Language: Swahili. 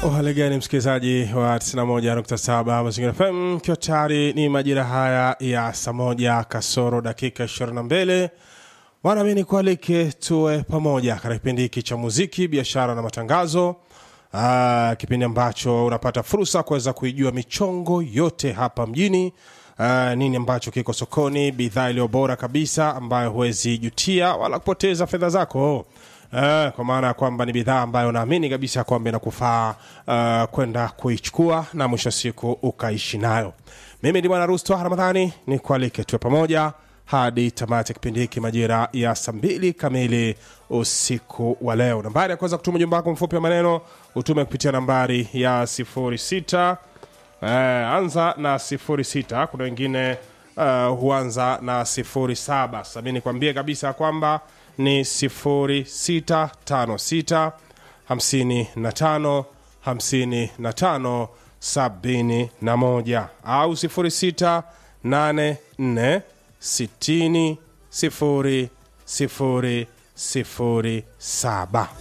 Uhali gani msikilizaji wa 91.7 Mazingira FM, ikiwa tayari ni majira haya ya saa moja kasoro dakika 22 wanamini kualike tuwe pamoja katika kipindi hiki cha muziki, biashara na matangazo. Aa, kipindi ambacho unapata fursa kuweza kuijua michongo yote hapa mjini. Aa, nini ambacho kiko sokoni, bidhaa iliyo bora kabisa ambayo huwezi jutia wala kupoteza fedha zako. Uh, kwa maana ya kwamba ni bidhaa ambayo naamini kabisa kwamba inakufaa uh, kwenda kuichukua na mwisho wa siku ukaishi nayo. Mimi ni bwana Rusto Ramadhani, ni kualike tuwe pamoja hadi tamati ya kipindi hiki majira ya saa mbili kamili usiku wa leo. Nambari ya kuweza kutuma ujumbe wako mfupi wa maneno utume kupitia nambari ya 06 uh, anza na 06. Kuna wengine uh, huanza na 07. Sasa mimi nikwambie kabisa kwamba ni 0656 55 55 71 au 0684 60 0 0 0 7.